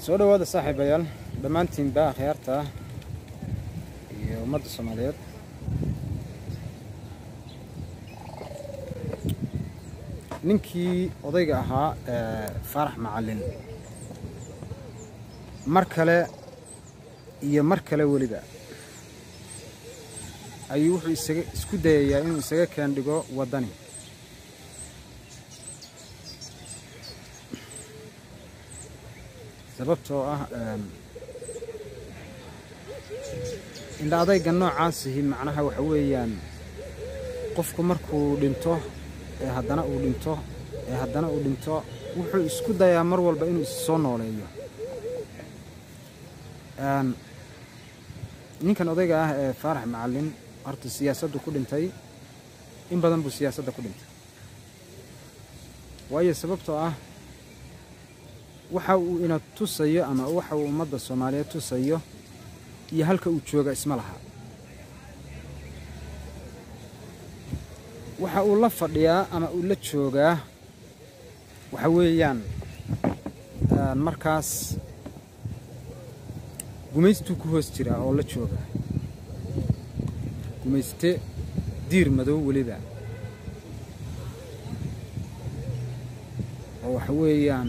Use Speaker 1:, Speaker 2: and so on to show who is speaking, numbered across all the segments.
Speaker 1: soo dhowaada saaxiibayaal dhammaantiinba akhyaarta iyo ummadda soomaaliyeed ninkii odayga ahaa faarax macallin mar kale iyo mar kale weliba ayuu wuxuu isaga isku dayayaa inuu isaga keen dhigo waddani sababtoo ah indha adayga noocaasihi macnaha waxa weeyaan qofku markuu dhinto ee haddana uu dhinto ee haddana uu dhinto wuxuu isku dayaa mar walba inuu is soo nooleeyo ninkan odayga ah ee faarax macallin horta siyaasaddu ku dhintay in badan buu siyaasadda ku dhintay waayo sababtoo ah waxa uu ina tusayo ama waxa uu ummadda soomaaliyeed tusayo iyo halka uu jooga isma laha waxa uu la fadhiyaa ama uu la joogaa waxa weeyaan markaas gumaystuu ku hoos jiraa oo la jooga gumayste diir madow weliba oo waxa weeyaan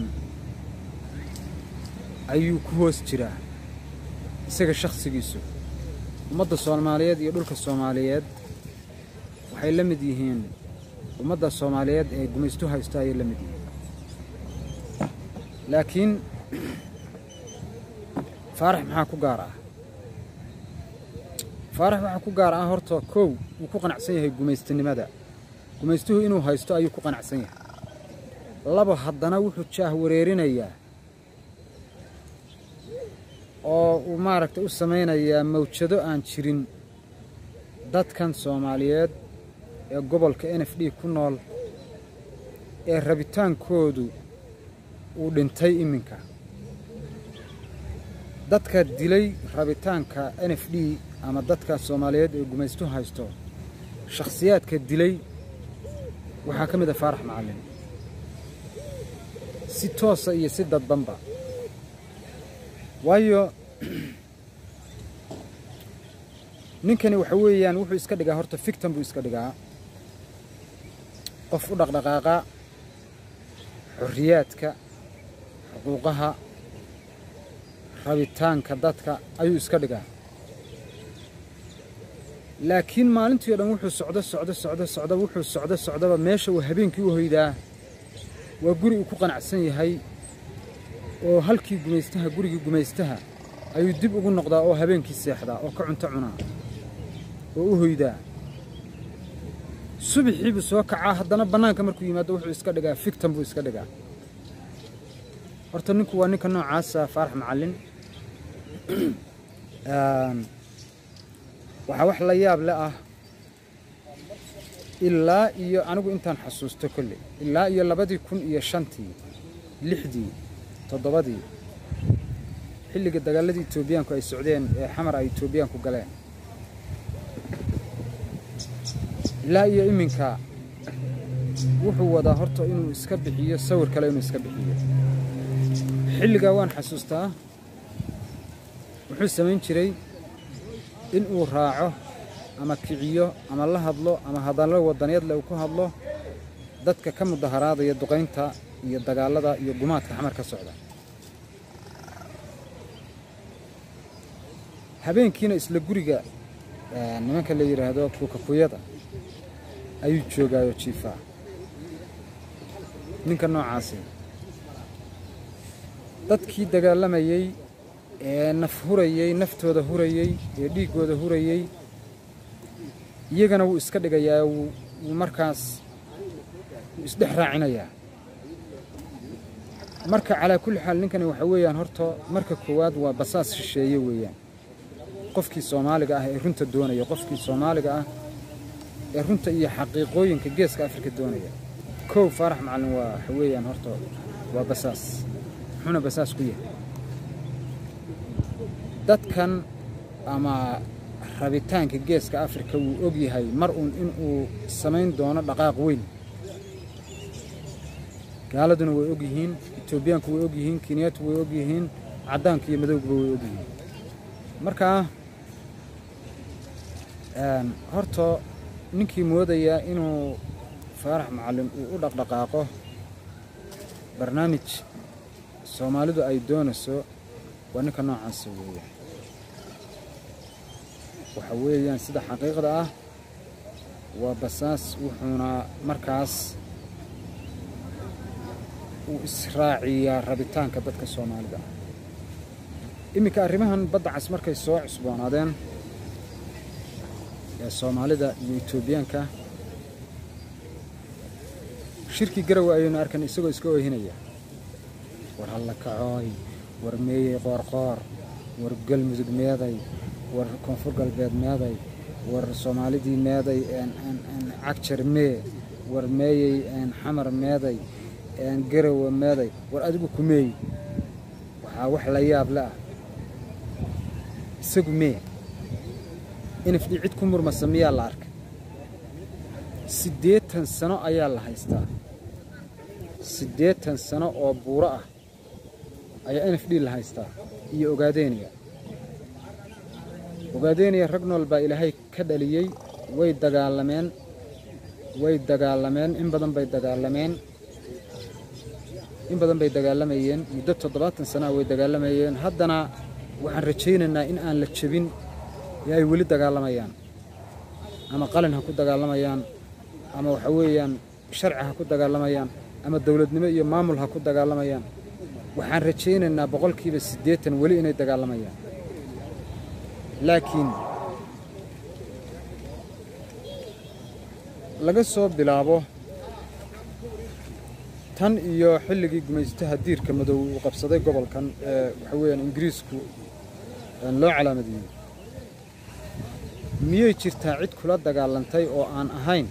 Speaker 1: ayuu ku hoos jiraa isaga shakhsigiisu ummadda soomaaliyeed iyo dhulka soomaaliyeed waxay la mid yihiin ummadda soomaaliyeed ee gumaystu haysto ayay la mid yihiin laakiin faarax maxaa ku gaar ah faarax waxaa ku gaar ah horta kow wuu ku qanacsan yahay gumaystanimada gumaystuhu inuu haysto ayuu ku qanacsan yahay laba haddana wuxuu jaah wareerinayaa oo uu maaragtay u samaynayaa mawjado aan jirin dadkan soomaaliyeed ee gobolka n f d ku nool ee rabitaankoodu uu dhintay iminka dadka dilay rabitaanka n f d ama dadka soomaaliyeed ee gumaystu haysto shakhsiyaadka dilay waxaa ka mid ah faarax macallin si toosa iyo si dadbanba waayo ninkani waxa weeyaan wuxuu iska dhigaa horta fictan buu iska dhigaa qof u dhaqdhaqaaqa xorriyaadka xuquuqaha rabitaanka dadka ayuu iska dhigaa laakiin maalintii o dhan wuxuu socdo socdo socdo socdo wuxuu socdo socdoba meesha uu habeenkii u hoydaa waa guri uu ku qanacsan yahay oo halkii gumaystaha gurigii gumaystaha ayuu dib ugu noqdaa oo habeenkii seexdaa oo ka cunto cunaa oo u hoydaa subaxii buu soo kacaa haddana bannaanka markuu yimaado wuxuu iska dhigaa fictan buu iska dhigaa horta ninku waa ninka noocaasa faarax macallin waxaa wax la yaab le ah ilaa iyo anigu intaan xasuusto kolley ilaa iyo labadii kun iyo shantii lixdii toddobadii xilliga dagaaladii etoobiyaanku ay socdeen ee xamar ay etoobiyaanku galeen ilaa iyo iminka wuxuu wadaa horta inuu iska bixiyo sawir kale inuu iska bixiyo xilligaa waan xasuustaa wuxuu samayn jiray in uu raaco ama kiciyo ama la hadlo ama hadallo wadanyadle uu ku hadlo dadka ka mudaharaadaya duqaynta iyo dagaallada iyo gumaadka xamar ka socda habeenkiina isla guriga nimanka la yidhaahdo kuukakuyada ayuu joogaayo jiifaa ninka noocaasi dadkii dagaalamayey ee naf hurayey naftooda hurayey ee dhiiggooda hurayey iyagana wuu iska dhigayaa wuu markaas wuu isdhex raacinayaa marka calaa kulli xaal ninkani waxa weeyaan horta marka koowaad waa basaas shisheeye weeyaan qofkii soomaaliga ah ee runta doonaya qofkii soomaaliga ah ee runta iyo xaqiiqooyinka geeska afrika doonaya kow faarax macallin waa waxa weeyaan horta waa basaas muxuuna basaas ku yahay dadkan ama rabitaanka geeska afrika wuu og yahay mar uun inuu samayn doono dhaqaaq weyn gaaladuna way og yihiin etoobiyaanku way og yihiin kenyaatu way og yihiin caddaanka iyo madowgaba way ogyihiin markaa horta ninkii moodaya inuu faarax macallin uu u dhaqdhaqaaqo barnaamij soomaalidu ay doonayso waa ninka noocaasa weeyaan waxa weeyaan sida xaqiiqda ah waa basaas wuxuuna markaas uu israaciyaa rabitaanka dadka soomaalida ah iminka arrimahan badda cas markay soo cusboonaadeen ee soomaalida iyo etoobiyaanka shirkii garowe ayaynu arkan isagoo iska oohinaya war halla kacooy war meeyey qoorqoor war galmudug meeday war koonfur galbeed meeday war soomaalidii meeday cagjar mee war meeyey xamar meeday garowe meeday war adigu ku meey waxaa wax la yaab le ah isagu mee inafdhi cid ku murmasa miyaa la arkay siddeetan sano ayaa la haystaa siddeetan sano oo buuro ah ayaa n f d la haystaa iyo ogaadeeniya ogaadeeniya rag nool baa ilaahay ka dhaliyey way dagaalameen way dagaalameen in badan bay dagaalameen in badan bay dagaalamayeen muddo toddobaatan sanaa way dagaalamayeen haddana waxaan rajaynaynaa in aan la jebin ee ay weli dagaalamayaan ama qalin ha ku dagaalamayaan ama waxa weeyaan sharci ha ku dagaalamayaan ama dowladnimo iyo maamul ha ku dagaalamayaan waxaan rajaynaynaa boqolkiiba siddeetan weli inay dagaalamayaan laakiin laga soo bilaabo tan iyo xilligii gumaystaha diirka madow uu qabsaday gobolkan ee waxa weeyaan ingiriisku loo calaamadiyey miyay jirtaa cid kula dagaalantay oo aan ahayn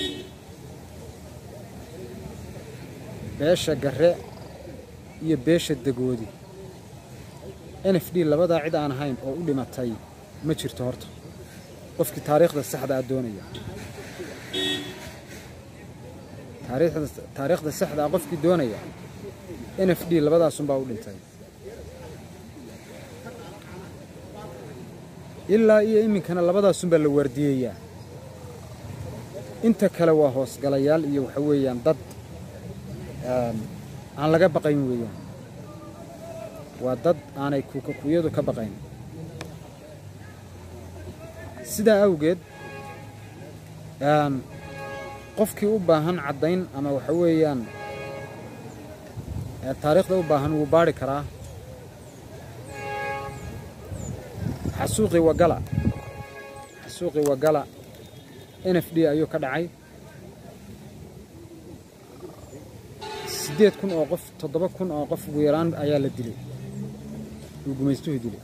Speaker 1: beesha garre iyo beesha dagoodi n f d labadaa cid aan ahayn oo u dhimatay ma jirto horta qofkii taariikhda saxda ah doonaya taariikhda saxda ah qofkii doonaya n f d labadaasunbaa u dhintay ilaa iyo iminkana labadaasunbaa la waardiyeeyaa inta kale waa hoosgalayaal iyo waxa weeyaan dad aan laga baqayn weeyaan waa dad aanay kuukakuyadu ka baqayn sidaa awgeed qofkii u baahan caddayn ama waxa weeyaan taariikhda u baahan wuu baadhi karaa xasuuqii wagala xasuuqii wagala n f d ayuu ka dhacay siddeed kun oo qof toddoba kun oo qof ugu yaraan ayaa la dilay uu gumaystuhu dilay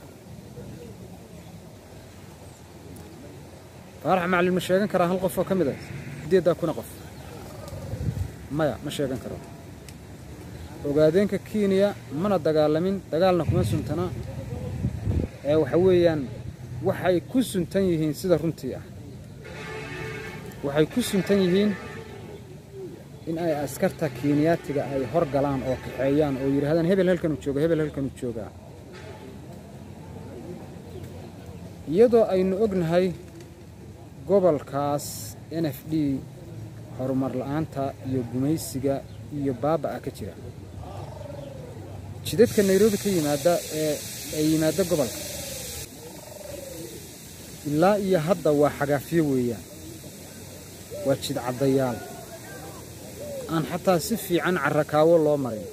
Speaker 1: faarax macalin ma sheegan karaa hal qof oo ka mid a siddeeddaa kuna qof maya ma sheegan karo ogaadeenka kenya mana dagaalamin dagaalna kuma suntana ee waxa weeyaan waxay ku suntan yihiin sida runtii ah waxay ku suntan yihiin in ay askarta kenyaatiga ay hor galaan oo kaxeeyaan oo yidhahdaan hebel halkanuu jooga hebel halkanuu joogaa iyadoo aynu ognahay gobolkaas n f d horumar la'aanta iyo gumaysiga iyo baaba'a ka jira jidadka nairobi ka yimaada ee ay yimaadda gobolka ilaa iyo hadda waa xagaafyo weeyaan waa jidcaddayaal aan xataa si fiican carrakaawo loo marin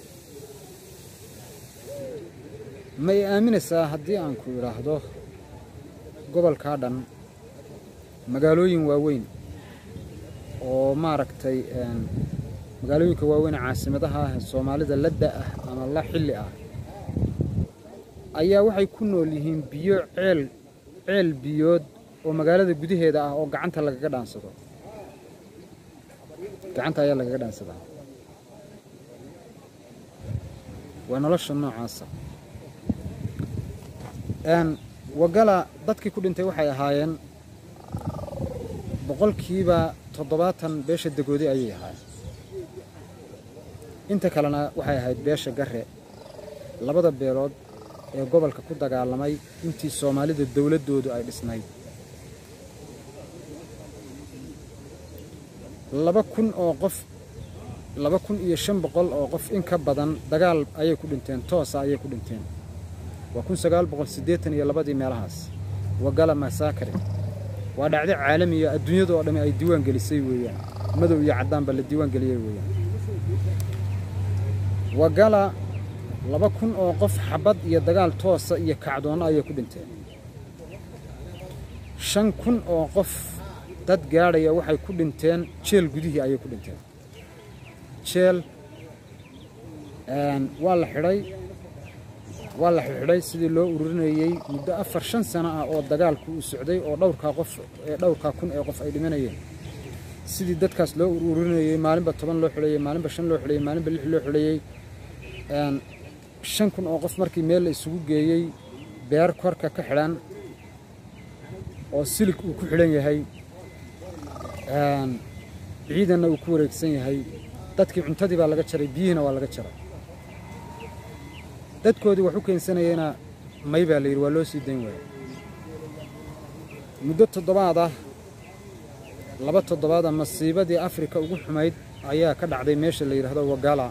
Speaker 1: ma i aaminaysaa haddii aan ku idhaahdo gobolkaa dhan magaalooyin waaweyn oo maaragtay magaalooyinka waaweyn caasimadaha ah ee soomaalida la da'ah ama la xilli ah ayaa waxay ku nool yihiin biyo ceel ceel biyood oo magaalada gudaheeda ah oo gacanta lagaga dhaansado gacanta ayaa lagaga dhaansadaa waa nolosha noocaasa wagala dadkii ku dhintay waxay ahaayeen boqolkiiba toddobaatan beesha dagoodi ayay ahaayeen inta kalena waxay ahayd beesha garre labada beelood ee gobolka ku dagaalamay intii soomaalida dowladdoodu ay dhisnayd laba kun oo qof laba kun iyo shan boqol oo qof in ka badan dagaal ayay ku dhinteen toosa ayay ku dhinteen waa kun sagaal boqol siddeetan iyo labadii meelahaas wagala masaakare waa dhacdo caalamiya adduunyada oo dhammi ay diiwaan gelisay weeyaan madow iyo caddaanba la diiwaan geliyey weeyaan wagala laba kun oo qof xabad iyo dagaal toosa iyo kacdoonno ayay ku dhinteen shan kun oo qof dad gaadhaya waxay ku dhinteen jeel gudihii ayay ku dhinteen jeel waa la xidhay waa la xidhay sidii loo ururinayey muddo afar shan sano ah oo dagaalku uu socday oo dhowrkaa qof ee dhowrkaa kun ee qof ay dhimanayeen sidii dadkaas loo ururinayey maalinba toban loo xidhayey maalinba shan loo xidhayey maalinba lix loo xidhayey shan kun oo qof markii meel la isugu geeyey beer korka ka xidhan oo silig uu ku xidhan yahay ciidanna uu ku wareegsan yahay dadkii cuntadii baa laga jaray biyihiina waa laga jaray dadkoodii wax u keensanayeyna may baa la yidhi waa loo sii dayn waaya muddo toddobaad ah laba toddobaada masiibadii afrika ugu xumayd ayaa ka dhacday meesha la yidhaahdo wagala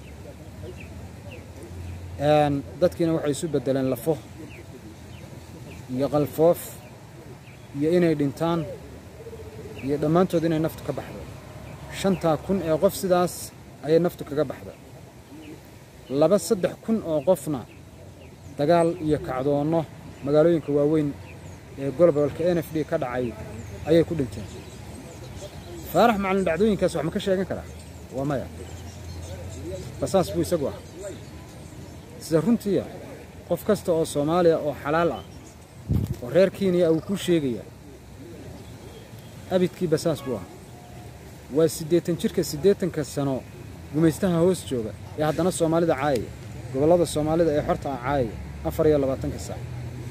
Speaker 1: dadkiina waxay isu beddeleen lafo iyo qalfoof iyo inay dhintaan iyo dhammaantood inay naftu ka baxdo shantaa kun ee qof sidaas ayay naftu kaga baxda laba saddex kun oo qofna dagaal iyo kacdoonno magaalooyinka waaweyn ee gobolka n f d ka dhacay ayay ku dhinteen faarax macalin dhacdooyinkaas wax ma ka sheegan karaa waa maya basaas buu isagu ah sida runtiiya qof kasta oo soomaaliya oo xalaal ah oo reer kenya uu kuu sheegaya abidkii basaas buu ah waa siddeetan jirka siddeetanka sano gumaystaha hoos jooga ee haddana soomaalida caayaya gobollada soomaalida ee xorta ah caayaya afar iyo labaatanka saac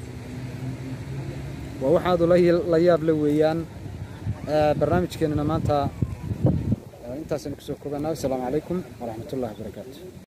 Speaker 1: waa waxaadu la yaab la weeyaan barnaamijkeennana maanta intaasaynu kusoo koobannaa assalaamu calaykum waraxmatullahi wabarakaatu